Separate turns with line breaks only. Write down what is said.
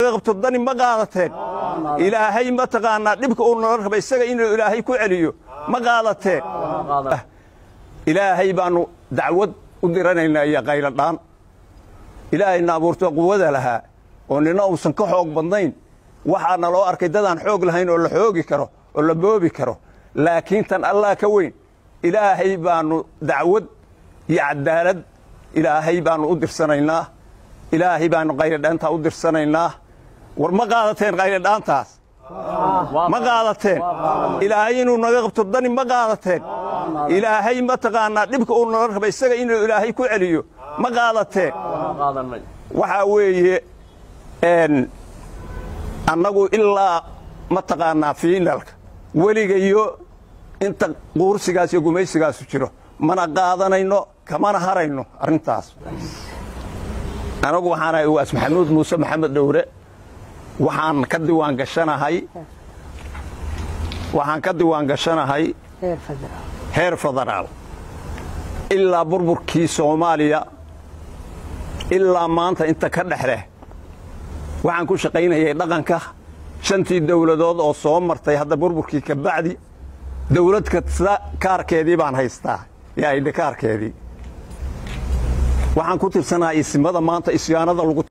naga qabto dani ma qaadateen ilaahay mataqaanaa dhibka uu nala raba isaga inuu ilaahay ku celiyo ma qaadateen ilaahay baannu dacwad u diranaynaa iyo qayladhaan ilaahayna abuurto quwada lahaa oo nina uusan ka xoog badnayn waxaa naloo arkay dadaan xoog lahayn oo la xoogi karo oo la boobi karo laakiin tan allah ka weyn ilaahay baannu dacwad iyo cadaalad ilaahay baannu u dirsanaynaa ilaahay baannu qayladhaantaa u dirsanaynaa war ma qaadateen qayladhaantaas ma qaadateen ilaahay inuu naga qabto dani ma qaadateen ilaahay mataqaanaa dhibka uu nala raba isaga inuu ilaahay ku celiyo ma qaadateen waxaa weeye annagu ilaa mataqaanaa fiinalka weligayo inta quursigaas iyo gumaysigaasu jiro mana qaadanayno kamana harayno arrintaas anagu waxaanahay uwaas maxamuud muuse maxamed dhowre waxaan ka diwaan gashanahay waxaan ka diwaan gashanahay heer federaal ilaa burburkii soomaaliya ilaa maanta inta ka dhexleh waxaan ku shaqaynayay dhaqanka shantii dawladood oo soo martay hadda burburkii ka bacdi dawlad kasta kaarkeedii baan haystaa yaa idhi kaarkeedii waxaan ku tirsanahay isimada maanta isyaanada lagu